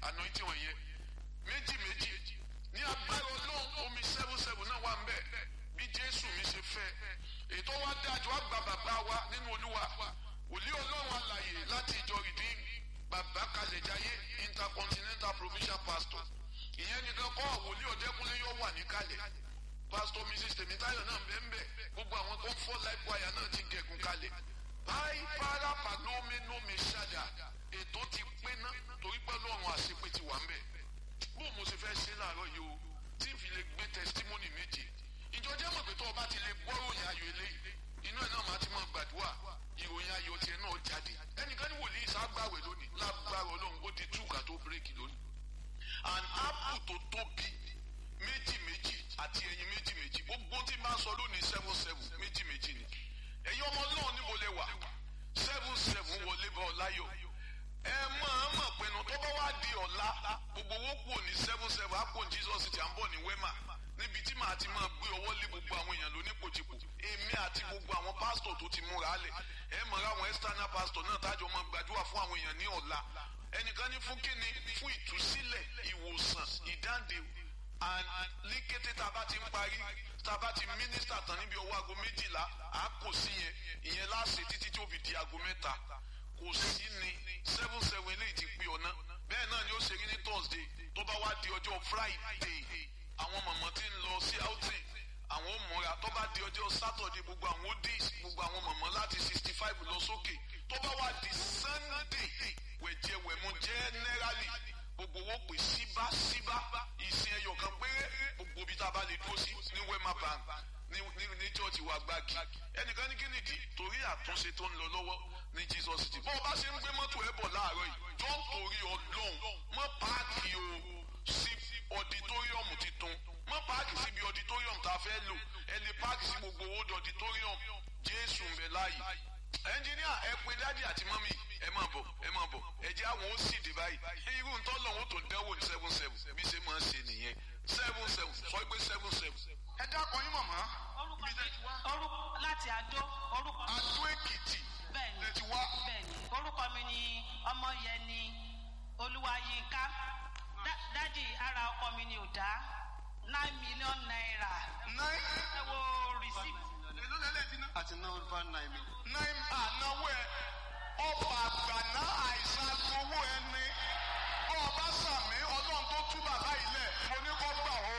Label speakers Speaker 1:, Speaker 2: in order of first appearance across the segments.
Speaker 1: anointing wọ̀nyẹn méjì méjì ní agbára ọlọ́run omi seven seven náà wà ń bẹ̀ bí jésù mi ṣe fẹ́ ètò wa dájú àgbà bàbá wa nínú olúwa wòlíì ọlọ́run alàyè láti ìjọ redeem bàbá kalẹ̀jáyé intercontinental provincial pastor ìyẹn nìkan kọ́ wòlíì ọ̀dẹ́kúnlé yóò wà níkàlẹ̀ pastor mrs tèmítáyọ̀ náà bẹ́ẹ̀ gbogbo àwọn tó ń fọ́ life wire náà ti gẹ̀gùn kalẹ̀ báyìí para palominomi ṣáda ètò ti pé ná torí pé lọ́run àṣepé ti wà ń bẹ̀ bó mo ṣe fẹ́ ṣe láàárọ̀ yìí o tí n fi lè gbé testimony méje ìjọ jẹ́ mọ̀ pé tó o bá ti lè gbọ́ròyìn ayọ̀ eléyìí inú ẹ̀ náà máa ti máa gbàdúrà ìròyìn ayọ̀ tiẹ̀ náà jáde ẹnìkan ní wòlíì ságbàwẹ̀ lónìí lágbára ọlọ́run ó di túkà tó bírèkì lónìí an apple tó tóbi méjì méjì àti ẹyin méjì méjì gbogbo tí n bá sọ lónìí seven seven méjì méjì ni ẹ̀yin ọmọ náà níbo lẹ wà seven seven wọlé bá ọ láyọ̀ ẹ máa mọ̀ pinnu tó bá wá di ọ̀la gbogbo owó kù ní seven seven àpò jesus ti à ń bọ̀ ní wema níbi tí màá ti máa gbé ọwọ́ lé gbogbo àwọn èèyàn lónípòtìpò èmi àti gbogbo àwọn pásítọ̀ tó ti múra lẹ̀ ẹ mọ̀ ra àwọn external pásítọ̀ náà tájọ máa gbàdúrà fún àwọn èèyàn ní ọ̀la ẹnìkan ní fún kíni fún ìtúsílẹ̀ ìwòsàn ìdáǹdè ní kété tá a bá ti ń parí tá a bá ti mínísítà tán níbi ọwọ́ aago méjìlá à á kò sí yẹn ìyẹn láṣẹ títí tí ó fi di aago mẹ́ta kò sí ni seven seven eléyìí ti pé ọ̀nà bẹ́ẹ̀ náà ni ó ṣe rí ní thursday tó bá wá di ọjọ́ friday àwọn mọ̀mọ́ tí ń lọ sí outing àwọn ò múra tó bá di ọjọ́ saturday gbogbo àwọn odis gbogbo àwọn mọ̀mọ́ láti sixty five lọ sókè tó bá wá di sunday wẹ̀jẹ̀wẹ̀mú generally gbogbo owó pè síbáṣíbá ìsìn ẹyọ kan péré gbogbo ibi tá a bá lè dúró sí ní wema bank ní ní ní church wa gbági ẹnìkan ní kínìdí torí àtúnṣe tó ń lọ lọ́wọ́ ní jesus city bó o bá ṣe ń gbé mọ́tò ẹ̀ bọ̀ láàárọ̀ yìí jọ́ ń torí ọlọ́run mọ́ páàkì o sí ọditóríọ̀mù titun mọ́ páàkì síbi ọditóríọ̀mù tá a fẹ́ lò ẹ lè páàkì sí gbogbo owó ọditóríọ̀mù jésù ń bẹ láàyè ẹnjìníà ẹ pé dádì àti mọ́mì ẹ máa bọ̀ ẹ máa bọ̀ ẹ jẹ́ àwọn ó sì dé báyìí irú ń tọ́lọ̀ wọn tó dẹ́wò ní seven seven bí ṣe máa ń ṣe nìyẹn seven seven sọ pé seven seven. ẹ dákọ̀ yín mọ̀mọ́.
Speaker 2: orúkọ orúkọ láti adó orúkọ.
Speaker 1: adó èkìtì
Speaker 2: bẹ́ẹ̀ni
Speaker 1: lè ti wá.
Speaker 2: bẹ́ẹ̀ni orúkọ mi ni ọmọyẹni olúwayínká Dá- dádì ara ọkọ mi ni ò dá nine million naira
Speaker 1: nine
Speaker 2: ẹ wo receipt.
Speaker 1: èló lẹ́lẹ́ ti ná.
Speaker 3: àti náà over nine million.
Speaker 1: nine ànáwó ẹ ọba àgbàná àìsàn owó ẹni ọba sàmì ọlọ́run tó tú bàbá ilẹ̀ mo ní kó gbà ó.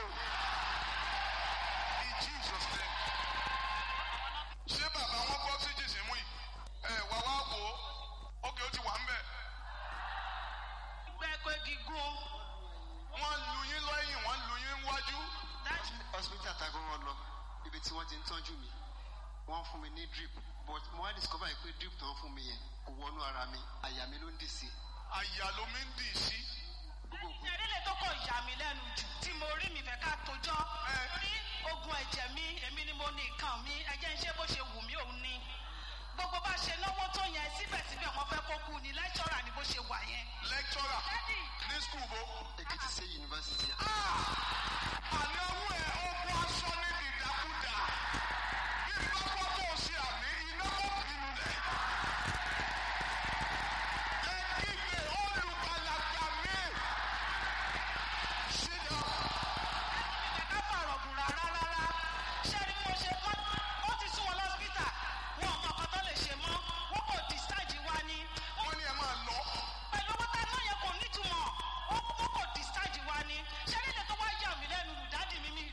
Speaker 1: in jesus name. ṣé bàbá wọn gbọ́ sí jìsì mú yìí ẹ wá wá wò ó ókè ó ti wà ń bẹ̀.
Speaker 2: gbẹ́kọ̀ gígùn
Speaker 1: wọ́n lu yín lẹ́yìn wọ́n lu yín wájú.
Speaker 2: dádì
Speaker 3: hospital ta gbọ́n wọn lọ ibi tí wọ́n ti ń tọ́jú mi wọ́n fún mi ní drip but mo wá discover yìí pé drip tó ń fún mi yẹn kò wọnú ara mi àyà mi ló ń dì sí
Speaker 1: àyà ló mi ń dì sí.
Speaker 3: gbogbo òkú
Speaker 2: ìṣẹ̀lẹ̀ tó kọ̀ yà mí lẹ́nu jù tí mo rí mi fẹ́ ká tójọ́ rí ogun ẹ̀jẹ̀ mi èmi ni mo ní nǹkan mi ẹ̀jẹ̀ ń ṣe bó ṣe wù mí òun ni gbogbo bá ṣe náwó tó yẹn síbẹ̀síbẹ̀ wọ́n fẹ́ kó kú ni lẹ́ṣọ́rà ni bó ṣe wà yẹn.
Speaker 1: lecturer
Speaker 2: dádì
Speaker 1: ní skul bo.
Speaker 3: èkìtì sí yunifásitì
Speaker 1: ànáwó ẹ ogun aṣọ ní dìdàkudà bí pápá tó o ṣe àmì iná kò bínú rẹ. ẹ kígbe olùgbàlagbà mi. ṣídà
Speaker 2: ìfẹ́ ká fàrọ̀ gùn rárá rárá ṣé ni mo ṣe mọ́ ó ti sún wọn lọ́sítà wọn ò mọ ọkọ tó lè ṣe mọ́ wọn kò discharge wa ni
Speaker 1: wọ́n ní ẹ máa lọ.
Speaker 2: pẹ̀lú owó tá a náà yẹ kò nítumọ̀ wọn kò discharge wa ni ṣé nílẹ̀ tó wá yà mí lẹ́nu lù dádì mi mi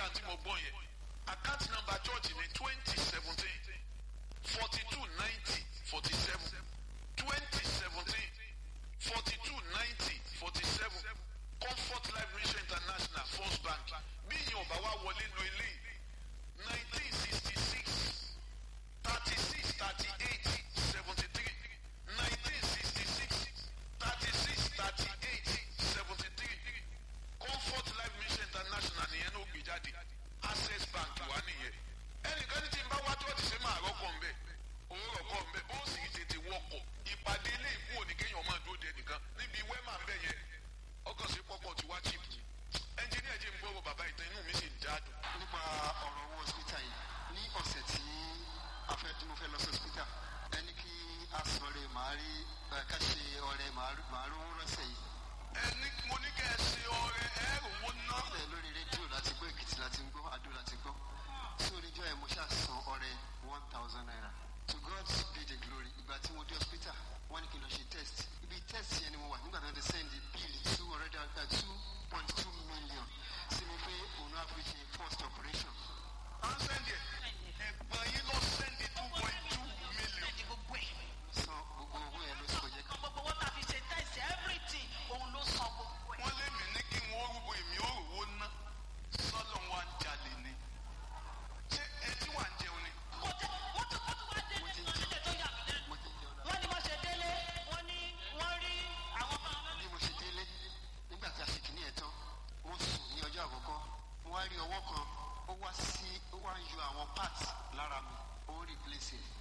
Speaker 1: dáadáa tí mo gbọ́ yẹn account number church ní twenty seventeen forty two ninety forty seven twenty seventeen forty two ninety forty seven comfort life mission international first bank bí ìyẹn ọba wa wọlé lo ilé nineteen sixty six thirty six thirty eight seventy three nineteen sixty six thirty six thirty eight seventy three comfort life mission international nìyẹn ló gbé jáde access bank wà nìyẹn ẹnìkan ní tí n bá wá church ṣe máa rọ́kọ̀ ńbẹ òun rọ̀kọ̀ ńbẹ ó sì tètè wọkọ̀ ìpàdé ilé ìkú òní kéèyàn máa dúró de nìkan níbi wẹ́mà ńbẹ yẹn ọkọ̀ sí pọ́pọ̀ tí wá chip ni ẹnjìníà jẹ́ ń gbọ́rọ̀ bàbá ìtàn inú mi sì ń jáàdùn.
Speaker 3: nípa ọ̀rọ̀ owó hospital yìí ní ọ̀sẹ̀ tí a fẹ́ tí mo fẹ́ lọ sí hospital ẹni kí a sọ̀rọ̀ màá rí ẹ̀, ká ṣe ọ̀rẹ́ màá rí- màá rówó lọ́sẹ̀ yìí.
Speaker 1: ẹni mo ní kẹ́ ẹ ṣe ọrẹ ẹ rówó ná.
Speaker 3: bẹ́ẹ̀ lórí rédíò láti gbọ́ èkìtì láti gbọ́ àdó láti gbọ́ sí oníjọ́ ẹ̀ mo ṣáà san ọrẹ one thousand naira to God be the glory ìgbà tí mo dé hospital wọ́n ní kí n lọ ṣe test ibi test yẹn ni mo wà nígbà tí wọ́n ti send bill two hundred and two point two million sí mi pé òun náà fi ṣe first operation
Speaker 1: à ń sẹ́ndì ẹ̀ ẹ̀gbọ́n yín lọ sẹ́ndì two point two million.
Speaker 2: ẹ̀dì gbogbo ẹ̀
Speaker 3: san gbogbo owó yẹn ló sì kò jẹ́ ká
Speaker 2: gbogbo owó tá a fi ṣe tẹ̀sí everything òun ló san gbogbo ẹ̀.
Speaker 1: wọ́n lé mi ní kí wọ́n rúgbó èmi ó rówó ná sọ́lọ́ wa ń jalè ni. ṣé ẹ tí wà ń jẹun ni.
Speaker 2: kò tẹ wọ́n tún wọ́n tún wá délé
Speaker 3: Mo ti ń
Speaker 2: kan nílẹ̀ tó yà mí lẹ́nu.
Speaker 3: mo ti jẹun náà.
Speaker 2: wọ́n ní wọ́n ṣe délé wọ́n ní wọ́n rí àwọn bá wọn
Speaker 3: bí mo ṣe délé nígbà tí a ṣe kìíní ẹ̀ tán mo sùn ní ọjọ́ àkọ́kọ́ mo wá rí ọwọ́ kan ó wá sí ó wá ń yọ àwọn parts lára mi ó ń replace it.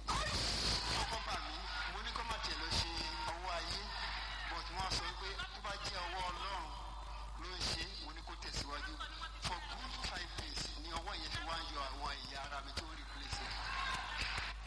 Speaker 3: ọkọ bà mí mo ní kó má tiẹ̀ lọ ṣe ọwọ́ ayé but wọ́n á sọ pé tó bá jẹ́ ọwọ́